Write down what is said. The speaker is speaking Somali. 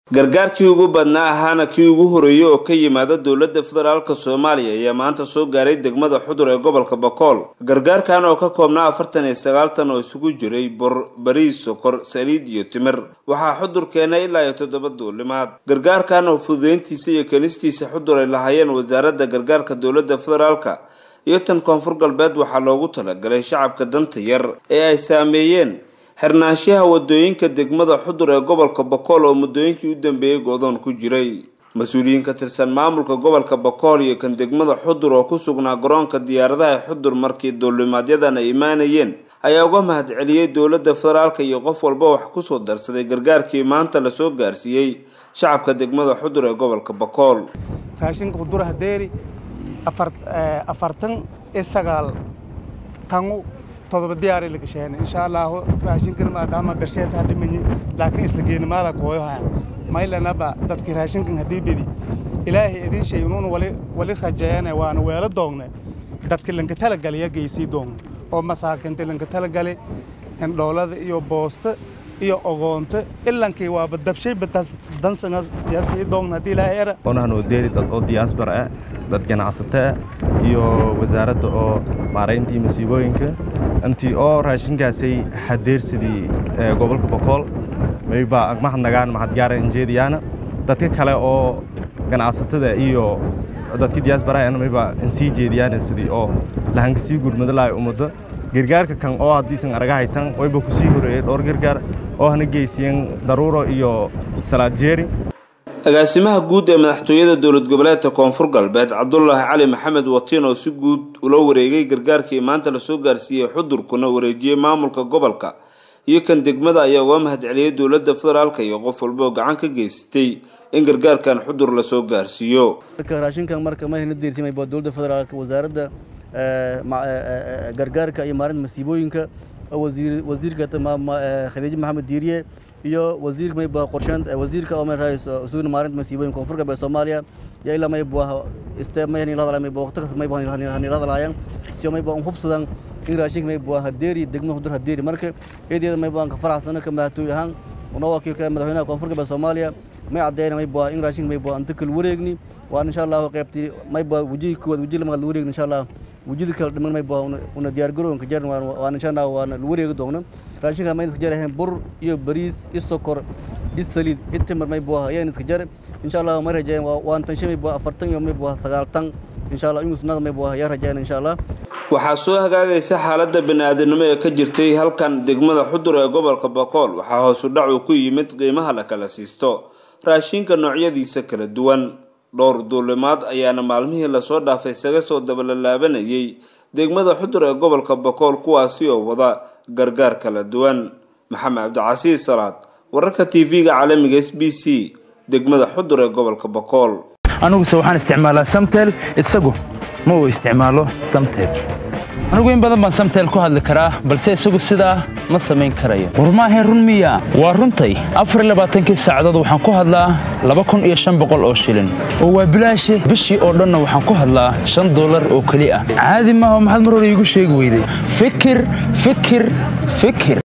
gargaarkii ugu badnaa ahaana kii ugu horeeyey oo ka yimaada dowladda federaalk soomaaliya ayaa maanta soo gaaray degmada xudur ee gobolka bakool gargaarkan oo ka koobnaa afartan iyo sagaaltan oo isugu jiray bor bariis sokor saliid iyo timir waxaa xudur keenay ilaa iyo toddoba duulimaad gargaarkan oo fududeyntiisa iyo kenistiisa xudur ay lahaayeen wasaaradda gargaarka dowladda federaalka iyo tan koonfur galbeed waxaa loogu talagalay shacabka danta yar ee ay saameeyeen xirnaanshaha wadooyinka degmada xudur ee gobolka bakool oo muddooyinkii u dambeeyey go'doon ku jiray mas-uuliyiin ka tirsan maamulka gobolka bakool iyo kan degmada xudur oo ku sugnaa garoonka diyaaradaha xudur markii duulimaadyadan ay imaanayeen ayaa uga mahad celiyey dowladda federaalka iyo qof walba wax kusoo darsaday gargaarkii maanta lasoo gaarsiiyey shacabka degmada xudur ee gobolka bakool raashinka xudur hadeeri afartan iyo sagaal tangu todoba diyaari la gasheen insha allahu raashinkan maadaama bersheed ha dhimanyi laakiin isla geenimaada kooyohaya maylanaba dadkii raashinkan haddii bedi ilaahay idin shay inuuna wali wali rajeeyane waana weelo doongne dadki lanka talagalaya geysii doon oo masaakinta lanka talagali hindhoolada iyo boosta iyo ogoonta ilankii waaba dabshayba dansangas yasii doon haddii ilaahay era onahan oo deeri dad oo diyaasbar ah dad ganacsato ah iyo wasaaradda oo maarayntii masiibooyinka intii oo raashinkaasay hadeersidii gobolka bakool mayba mahadnagaan mahadgaara injeediyaana dadka kale oo ganacsatada iyo dadka diyaasbaraana mayba insii jeediyaana sidii oo lahanka sii gurmado lahay ummadda gargaarka kan oo haddiisan aragahaytan wayba ku sii horeeyey dhowr gargaar oo hana geysiyeen daruuro iyo salaad jeeri agaasimaha guud ee madaxtooyada dowlad goboleedka koonfur galbeed cabdulaahi cali maxamed watiin oo si guud ula wareegay gargaarkii maanta lasoo gaarsiiyey xudurkuna wareejiyey maamulka gobolka iyo kan degmada ayaa uga mahad celiyey dowladda federaalk iyo qof walba oo gacan ka geystay in gargaarkan xudur lasoo gaarsiiyo raashinkan marka ma hna diirsimay baa dowladda federaalk wasaaradda gargaarka iyo maarinta masiibooyinka wasiirka khadiijo maxamed diiriye iyo wasiir mayba qorsheyn wasiirka oo meeshaas usuuna maarinta masiibooyinka koonfur galbeed soomaaliya iyo ilaa mayba iste may hanila hadalay mayba waqti kasta mayba hanila hadalaayaan siyo mayba un hubsadan in raashinka mayba hadeeri degmo hudur hadeeri marka eedeeda mayba aan ka faraxsana ka madaxtooy ahaan una wakiilka madaxweynaha koonfur galbeed soomaaliya may caddeeyna mayba in raashinka mayba aan takal wareegni waan insha allah qaybtii mayba wajihii koowaad wajihi lamaad la wareegni insha allah wujida kala dhiman mayba una diyaar garoonka jaran waan insha allah waana la wareegi doona raashinka mayn iska jarahayn bur iyo bariis iyo sokor iyo saliid iyo timir mayba ayaan iska jar insha allah may rajeeyan waan tanshe mayba afartan iyo mayba sagaal tan insha allah inuu sunnada mayba ayaa rajeeyan insha allah waxaa soo hagaagaysa xaaladda bani-aadamnimo ee ka jirtay halkan degmada xudur ee gobolka bakool waxaa hoosu dhacu ku yimid qiimaha la kala siisto raashinka noocyadiisa kala duwan dhowr duulimaad ayaana maalmihii lasoo dhaafay isaga soo dabalalaabanayay degmada xudur ee gobolka bakool kuwaasi oo wada gargaar kala duwan maxamed cabdicasiis salaad wararka t v-ga caalamiga s b c degmada xudur ee gobolka bakool aniguse waxaan isticmaalaa samtel isagu ma uu isticmaalo samtel anigu in badan baan samtel ku hadli karaa balse isagu sidaa ma samayn karayo war maahayn run miya waa runtay afarlabaaatankii saacadood waxaan ku hadlaa laba kun iyo shan boqol oo shilin oo waa bilaashi bishii oo dhanna waxaan ku hadlaa shan dollar oo keli ah caadi maaha maxaad mar hore iigu sheegi weyday fikir fikir fikir